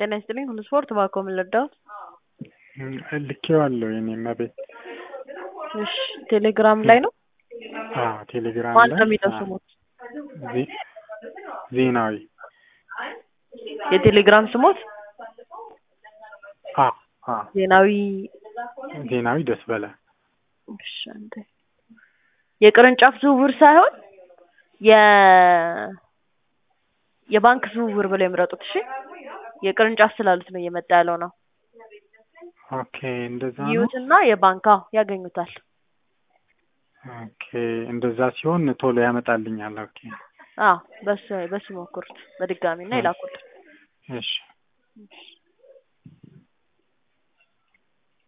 ጤና ይስጥልኝ ሁሉ ስፖርት ባኮ ምን ልርዳዎት? ልኬዋለሁ የኔ ቤት እሺ ቴሌግራም ላይ ነው? አዎ ቴሌግራም ማን ላይ ነው የሚለው አዎ። ስሙት? ዜ- ዜናዊ የቴሌግራም ስሞት አዎ አዎ ዜናዊ ዜናዊ ደስ በለ እሺ፣ አንዴ የቅርንጫፍ ዝውውር ሳይሆን የ የባንክ ዝውውር ብለው የምረጡት። እሺ የቅርንጫፍ ስላሉት ነው እየመጣ ያለው ነው። ኦኬ እንደዛ ነው ይዩትና የባንክ አዎ ያገኙታል። ኦኬ እንደዛ ሲሆን ቶሎ ያመጣልኛል ኦኬ አዎ በሱ በሱ ሞክሩት በድጋሚ እና ይላኩልን። እሺ እሺ